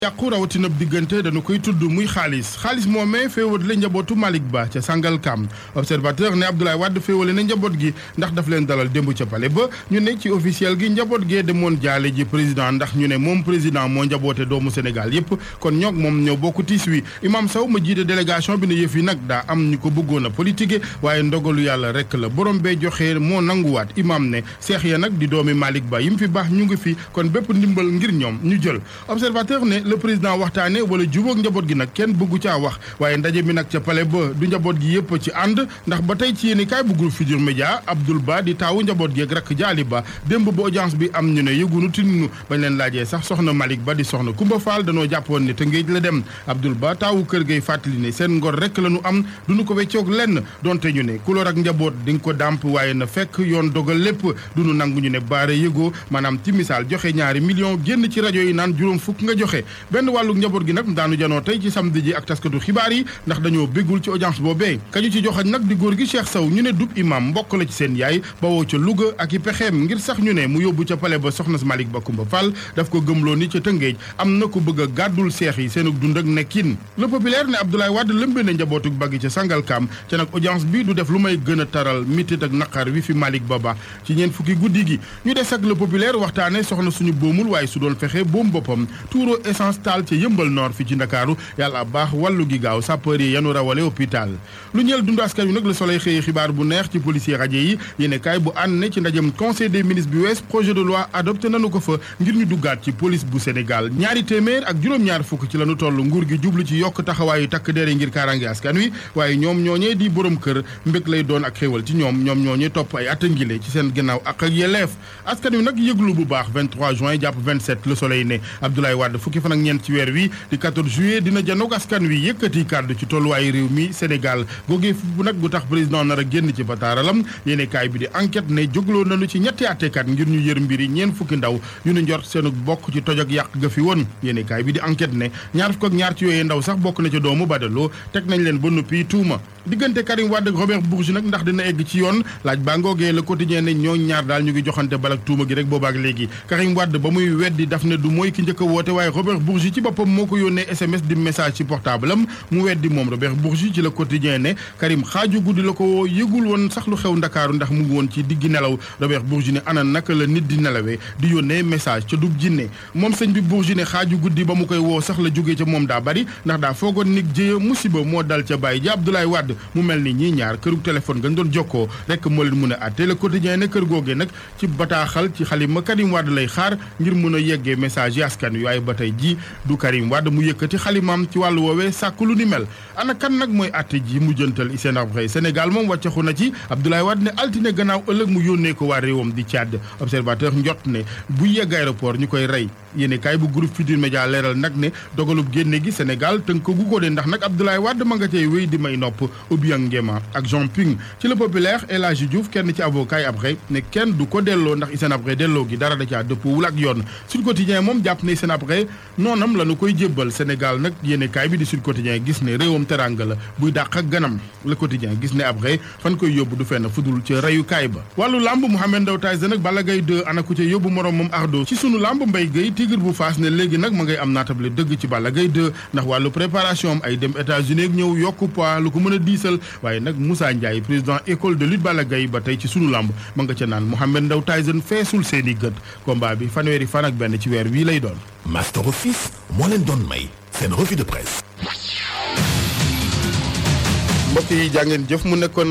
yàqu rawatina diggante dañu koy tudd muy xaalis xaalis moomee féewal la njabootu Malick Ba ca Sangalkam observateur ne Abdoulaye Wade féewale na njaboot gi ndax daf leen dalal démb ca pale ba ñu ne ci officiel gi njaboot gee demoon jaale ji président ndax ñu ne moom président moo njaboote doomu Sénégal yépp kon ñoog moom ñoo bokk tiis wi Imam Sow ma jiite délégation bi ne yëf yi nag daa am ñu ko bëggoon a politique waaye ndogalu yàlla rek la borom bee joxe moo nanguwaat imam ne seex ya nag di doomi Malick Ba yim fi baax ñu ngi fi kon bépp ndimbal ngir ñoom ñu jël observateur ne le président waxtaane wala jubóog njaboot gi nag kenn bëggu caa wax waaye ndaje mi nag ca pale ba du njaboot gi yëpp ci ànd ndax ba tey ci yéeni kaay bu groupe Futurs Médias Abdoul Ba di taawu njaboot gi ak rakk jaali ba démb ba audience bi am ñu ne yëgunu tinunu bañ leen laajee sax soxna Malick Ba di soxna Kumba Fall danoo jàppoon ne te ngéej la dem Abdoul Ba taawu kër gay fàttali ne seen ngor rek la ñu am duñu ko weccoog lenn donte ñu ne kulóor ak njaboot di nga ko dàmp waaye na fekk yoon dogal lépp duñu nangu ñu ne baare yëgoo maanaam ci misaal joxe ñaari million génn ci rajo yi naan juróom fukk nga joxe benn wàllu njaboot gi nag daanu janoo tey ci samedi ji ak taskatu xibaar yi ndax dañoo béggul ci audience boobee kañu ci joxañ nag di góor gi Cheikh Sow ñu ne dub imam mbokk la ci seen yaay bawoo ca Louga ak i pexeem ngir sax ñu ne mu yóbbu ca pale ba soxna Malick Ba Kumba Fall daf ko gëmloo ni ca Tëngéej am na ko bëgg a gàddul seex yi seenug dund ak nekkin le populaire ne Abdoulaye Wade lëmbe na njabootug baggi ca Sangalkam ca nag audience bi du def lu may gën a taral mitit ak naqar wi fi Malick Ba ba ci ñeen fukki guddi gi ñu des ak le populaire waxtaane soxna suñu boomul waaye su doon fexe boom boppam tuuro essence taal ca yëmbal nord fi ci ndakaaru yàlla baax wàllu gi gaaw sapeur yi yanu rawale hôpital lu ñeel dundu askan wi nag le soleil xëye xibaar bu neex ci policier rajo yi yéene kaay bu ànd ne ci ndajem conseil des ministres bi wees projet de loi adopté nanu ko fa ngir ñu duggaat ci police bu Sénégal ñaari téeméer ak juróom-ñaar fukk ci lanu toll nguur gi jublu ci yokk taxawaayu takk dere ngir kaarange askan wi waaye ñoom ñooñee di borom kër mbég lay doon ak xéewal ci ñoom ñoom ñooñee topp ay attangile ci seen gannaaw ak ak yelleef askan wi nag yëglu bu baax 23 juin jàpp 27 le soleil ne Abdoulaye Wade fukki fan ak ñeent ci weer wi di 14 juillet dina janoog askan wi yëkkati kàddu ci tolluwaayu réew mi Sénégal googee bu nag bu tax président nar a génn ci bataaralam yéene kaay bi di enquête ne jógloo nañu ci ñetti attekat ngir ñu yër mbiri ñeen fukki ndaw yu nu njort seenu bokk ci toj ak yàq ga fi woon yéene kaay bi di enquête ne ñaar fukk ak ñaar ci yooyee ndaw sax bokk na ca doomu badaloo teg nañ leen ba noppi tuuma diggante Karim Wade ak Robert Bourgi nag ndax dina egg ci yoon laaj baa ngoogee le quotidien ne ñoo ñaar daal ñu ngi joxante balak tuuma gi rek boobaak léegi Karim Wade ba muy weddi daf ne du mooy ki njëkk a woote waaye Robert Bourgi ci boppam moo ko yónnee SMS di message ci portable am mu weddi moom Robert Bourgi ci le quotidien ne Karim xaaju guddi la ko woo yëgul woon sax lu xew ndakaaru ndax mu ngi woon ci diggi nelaw Robert Bourgi ne ana naka la nit di nelawee di yónnee message ca dub jinne moom sëñ bi Bourgi ne xaaju guddi ba mu koy woo sax la jógee ca moom daa bari ndax daa foogoon nig jëye musiba moo dal ca bàyyi ji Abdoulaye Wade mu mel ni ñii ñaar kërug téléphone nga doon jokkoo rek moo leen mun a àtte le quotidien ne kër googee nag ci bataaxal ci xalima Karim Wade lay xaar ngir mun a yeggee message yi askan wi waaye ba tey ji du Karim Wade mu yëkkati xalimaam ci wàllu woowee sàkk lu ni mel ana kan nag mooy àtte ji mu jëntal Hissène Habré Sénégal moom wàccaxu na ci Abdoulaye Wade ne altine gannaaw ëllëg mu yónnee ko waa réewam di Tchad observateur njot ne bu yegg aéroport ñu koy rey yéene kaay bu groupe Futurs Médias leeral nag ne dogalub génne gi Sénégal tënk gu ko de ndax nag Abdoulaye Wade ma nga cay wéy di may nopp Obiang Nguema ak Jean Ping ci le populaire El Hadji Diouf kenn ci avocat yi Habré ne kenn du ko delloo ndax Hissène Habré delloo gi dara da caa dëppwul ak yoon Sud Quotidien moom jàpp ne Hissène Habré noonam la nu koy jébbal Sénégal nag yéene kaay bi di Sud Quotidien gis ne réewam teranga la buy dàq ak ganam le quotidien gis ne Habré fan koy yóbbu du fenn fudul ca reyukaay ba wàllu lamb Mouhamed Ndao Tyson ak Balla Gaye 2 ana ku ca yóbbu morom moom Ardo ci sunu lamb Mbaye Gueye tigre bu faas ne léegi nag ma ngay am naatable dëgg ci Balla Gaye 2 ndax wàllu préparation am ay dem États-Unis ak ñëw yokku poids lu ko mën a diisal waaye nag Moussa Ndiaye président école de lutte Balla Gaye ba tey ci sunu lamb ma nga ca naan Mouhamed Ndao Tyson feesul seeni gët combat bi fanweeri fan ak benn ci weer wii lay doon Master Office moo leen doon may seen revue de presse mbokk yi jàngeen jëf mu nekkoon